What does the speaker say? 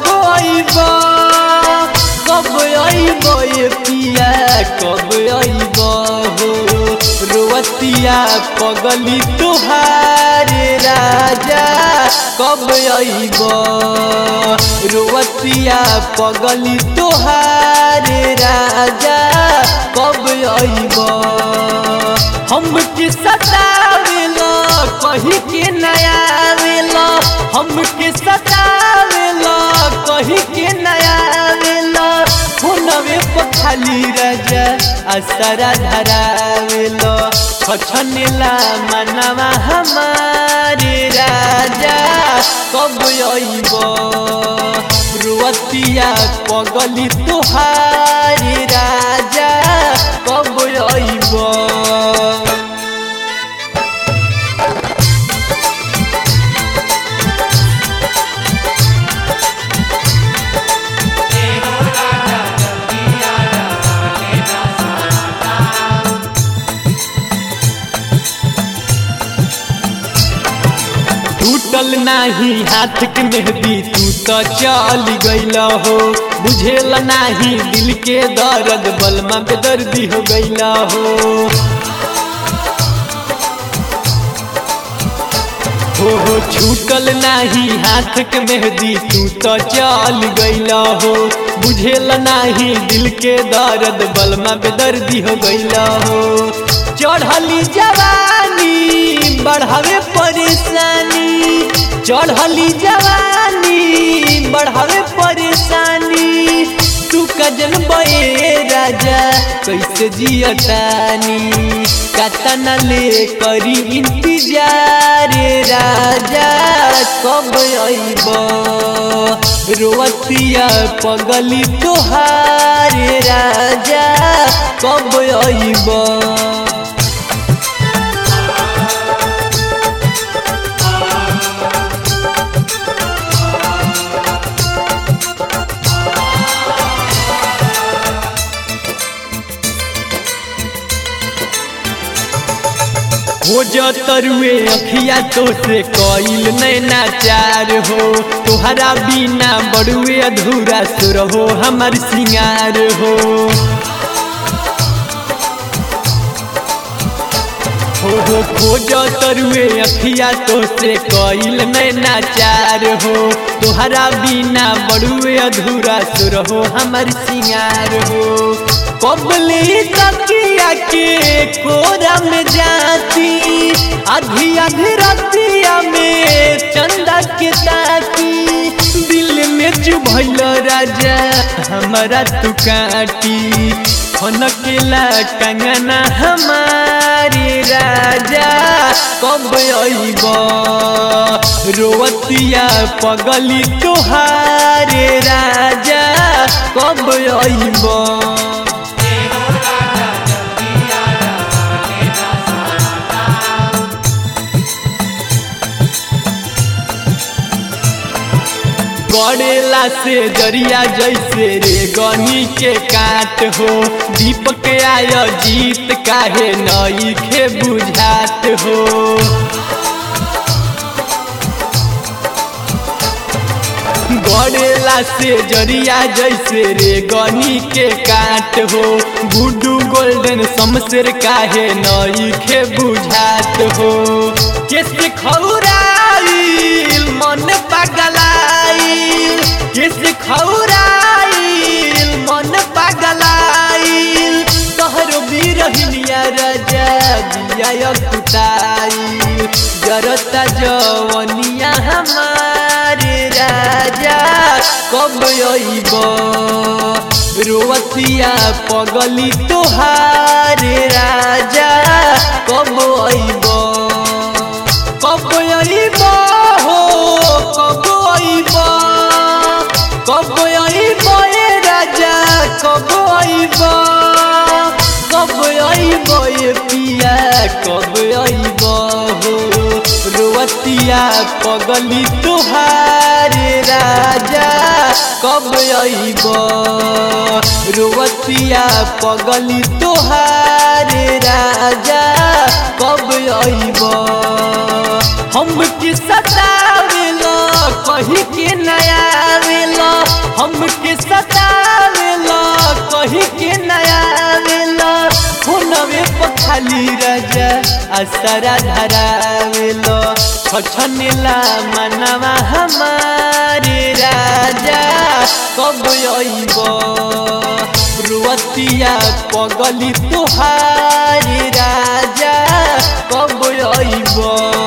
कब आइब कब आइब ये पिया कब आइब हो रोवतिया पगली तुहारे राजा कब आइब रोवतिया पगली तुहारे राजा कब आइब हम के सतावेला कही के नया वेला हम के सतावेला कही के नया वेला हुनवे पखाली राजा असरा धरावेला छछनेला मनवा हमारे राजा कब आइब रुवतिया पगली तुहारी राजा कब आइब टूटल नाही हाथ के मेहदी तू तो चल गईल हो बुझेल नाही दिल के दर्द बलमा पे दर्दी हो गईल हो हो हो छूटल नाही हाथ के मेहदी तू तो चल गईल हो बुझेल नाही दिल के दर्द बलमा पे दर्दी हो गईल हो चढ़ली जवानी बढ़ावे परेशानी चढ़ली जवानी बढ़ावे परेशानी तू कजन बे राजा कैसे जियतानी कतना ले करी इंतजार राजा कब आइब रोवतिया पगली तोहारे राजा कब आइब हो तरुए अखिया तो से कईल नैना चार हो तुहरा बिना बड़ुए अधूरा सुर हो हमार सिंगार हो हो हो खोज तरुए अखिया तो से कईल नैना चार हो तुहरा बिना बड़ुए अधूरा सुर हो हमार सिंगार हो कबली तकिया के कोरा में जाती आधी आधी रतिया में चंदा के ताकी दिल में चुभैल राजा हमारा तू काटी खनकेला कंगना हमारे राजा कब आइब रोवतिया पगली तुहारे राजा कब आइब गड़ेला से जरिया जैसे रे गनी के काट हो दीपक आय जीत काहे नई खे बुझात हो गड़ेला से जरिया जैसे रे गनी के काट हो गुड्डू गोल्डन शमशेर काहे नई खे बुझात हो कैसे खौराइल मन पगलाइल कैसे खौराइल मन पगलाइल तोहरो बिरहिनिया राजा दिया कुटाइल जरता जवनिया हमारे राजा कब आइब रोवतिया पगली तोहारे राजा कब आइब कब आइब हो कब आइब कब आइब ए राजा कब आइब कब आइब ए पिया कब आइब हो रोवतिया पगली तुहारे राजा कब आइब रोवतिया पगली तुहारे राजा कब आइब हम के सतावेला कही के नया वेला खाली राजा असरा धरावेलो छछनेला मनवा हमारे राजा कब अइब रुवतिया पगली तुहारी राजा कब अइब